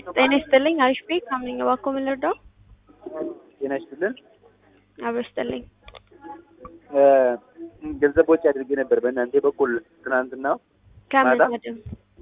ጤና ይስጥልኝ። አሪፍ ቤት ካምነኝ እባክዎ ምን ልርዳው? ጤና ይስጥልን። አብሮ ይስጥልኝ። ገንዘብ ወጪ አድርጌ ነበር በእናንተ በኩል ትናንትና ከምን ማታ? ወደ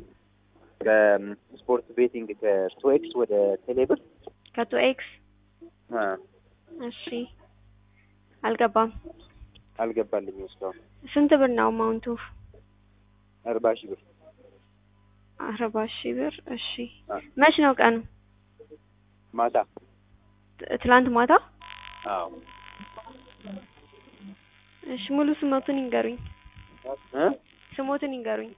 ከስፖርት ቤቲንግ ከስቶኤክስ ወደ ቴሌብር ከቶ ኤክስ አ፣ እሺ፣ አልገባም። አልገባልኝም እስካሁን ስንት ብር ነው አማውንቱ? አርባ ሺህ ብር አርባ ሺህ ብር። እሺ፣ አ፣ መች ነው ቀኑ? ማታ ት- ትላንት ማታ። አዎ እሺ፣ ሙሉ ስሞቱን ይንገሩኝ። እ ስሞቱን ይንገሩኝ።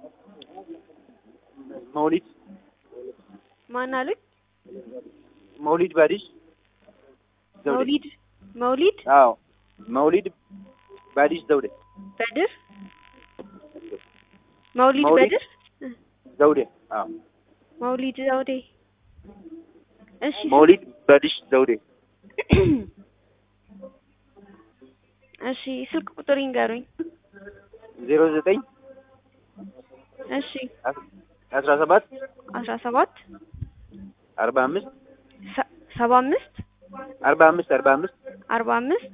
መውሊድ ማን አሉኝ? መውሊድ ባዲሽ ዘውዴ መውሊድ መውሊድ አዎ መውሊድ ባዲሽ ዘውዴ በድር መውሊድ መውሊድ በድር ዘውዴ አዎ መውሊድ ዘውዴ። እሺ መውሊድ ባዲሽ ዘውዴ እሺ ስልክ ቁጥር ይንገሩኝ። ዜሮ ዘጠኝ እሺ አስራ ሰባት አስራ ሰባት አርባ አምስት ሰ- ሰባ አምስት አርባ አምስት አርባ አምስት አርባ አምስት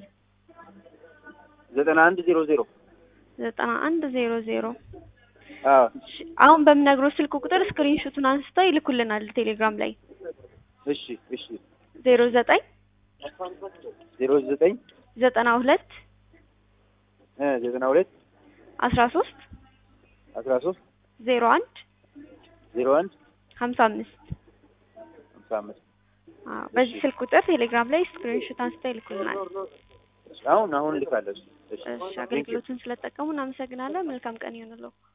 ዘጠና አንድ ዜሮ ዜሮ ዘጠና አንድ ዜሮ ዜሮ አዎ እሺ አሁን በምነግረው ስልክ ቁጥር ስክሪንሾቱን አንስተው ይልኩልናል ቴሌግራም ላይ እሺ እሺ ዜሮ ዘጠኝ ዜሮ ዘጠኝ ዘጠና ሁለት እ ዘጠና ሁለት አስራ ሶስት አስራ ሶስት ዜሮ አንድ ዜሮ አንድ ሀምሳ አምስት ሃምሳ አምስት አዎ በዚህ ስልክ ቁጥር ቴሌግራም ላይ ስክሪንሾት አንስተው ይልኩልናል። አሁን አሁን ልካለሁ። እሺ እሺ አገልግሎቱን ስለተጠቀሙ እናመሰግናለን። መልካም ቀን ይሁንልዎ።